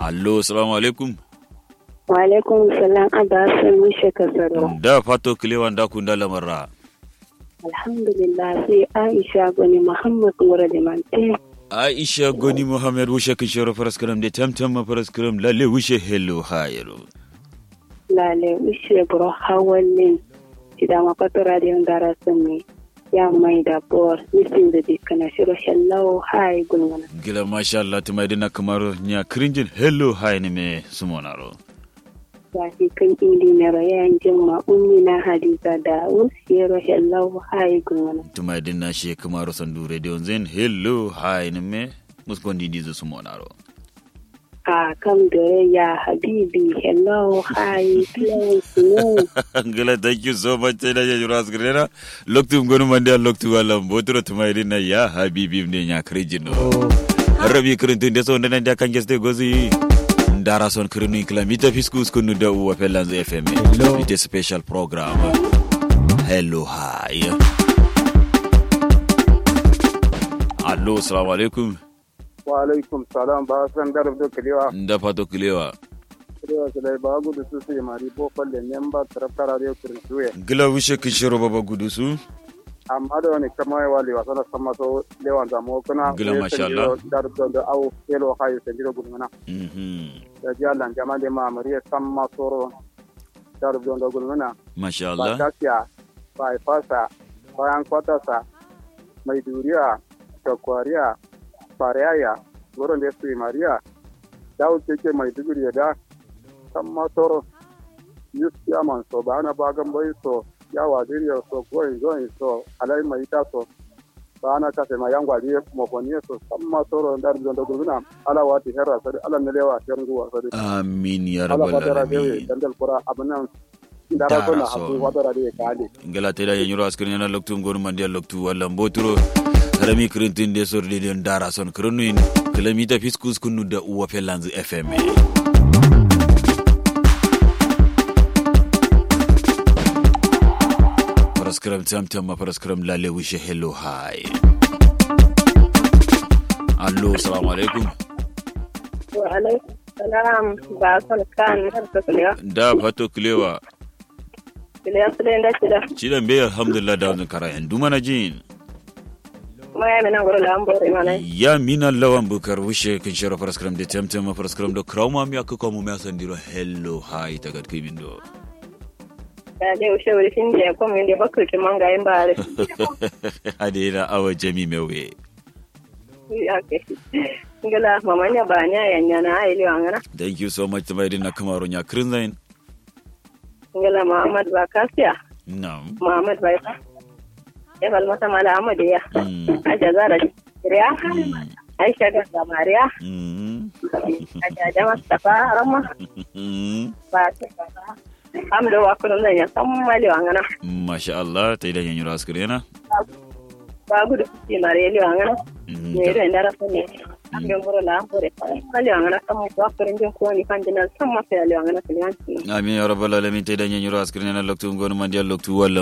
allo salamu alaikum wa alaikum salam abba san mishe kasaro da fato kilewan da kun da lamarra alhamdulillah sai aisha gani muhammad wura da mante aisha goni muhammad wushe kin shoro faraskaram de tamtam ma faraskaram lalle wushe hello hayro lale ushe bro hawallin idan ma fato radio dara sun ya mai da bor nisin da dikana shiro hello hi gulmana gila masha Allah tumai dina kamaro nya krinjin hello hay ne me sumonaro Wafi kan indi na rayan jimma ummi na hadiza da usiyero hello hi gulmana tumai dina she kamaro sandu radio zen hello hay ne me muskondi dizo sumonaro a kam da ya habibi hello hi please no gila thank you so much tena ya jura asgrena loktu ngonu mande loktu wala mbotro tumai dina ya habibi ne nya krinjin no rabi krintin de so ndana da kangeste gozi ndara son kirinu kilamita fiskus kunu da uwa pelanz fm ite special program hello hi allo assalamu alaikum wa alaikum salam ba san darab do kiliwa nda fato kilewa kiliwa sai ba gudu su sai mari bo falle memba tarafta radio kirjuwe gila wishe kishiro baba gudusu amma da wani kama ya wali wasa na sama so lewan da mo kuna Gila, masha Allah. darab do da au kelo hayo sai jiro guduna mhm da ji Allah jama de ma mariya sama soro darab do da guduna masha ba Allah kasiya ba fasa bayan kwatasa mai duriya shakwariya fariyaya wurin da su mariya dawo keke mai duguri da kan masoro yus yaman so ba na bagan bai so ya wadiriyar so goyin goyin so alai mai ita so ba na kase ma yan gwadi mafoniye so kan masoro da da da gurguna ala wati herra sari ala ne lewa yanguwa sari amin ya ala rabbal wadara dewe alamin dandal kura abunan dara so na Dara so. hafu wadara de kale ngala teda ya nyuro askrin yana loktu ngonu mande loktu wala mbotro rami krintin de sor de den dara son kronuin kilamita fiskus kunu da uwa pelanz fm paraskram tamtam ma paraskram lale wishe hello hi allo assalamu alaikum wa alaikum salam ba san kan har ta kuliya da fato kilewa kuliya su da ci da cidan be alhamdulillah da wannan karayan dumana jin kuma ya mina gura da an bore mana ya mina lawan bukar wushe kin shara paraskram de temtem ma paraskram do krauma mi akko mo mi asandiro hello hi tagat kimin do da dai ushe wuri shin da ko min da bakku ki manga yin bare adena awa jami mewe ya ke ngala mamanya ba nya yanya na ai liwa ngana thank you so much tamay din nakamaro nya krinzain ngala muhammad ba kasiya nam muhammad ba ya ya bal mata mala amad ya Mm. aja zara riya aisha ga samariya Mm. aja da mustafa rama Mm. ba ta ba amdo wa kunun nan ya san mali wa ngana masha Allah ta idan yanyu raskrena ba gudu ki mare liwa ngana ne da ndara ko ne amdo buru la bure mali wa ngana san mu ko akurin jin ko ni kan dinan san ma fa liwa ngana kiliyanci amin ya rabbal alamin ta idan yanyu raskrena loktu ngonu mandia loktu walla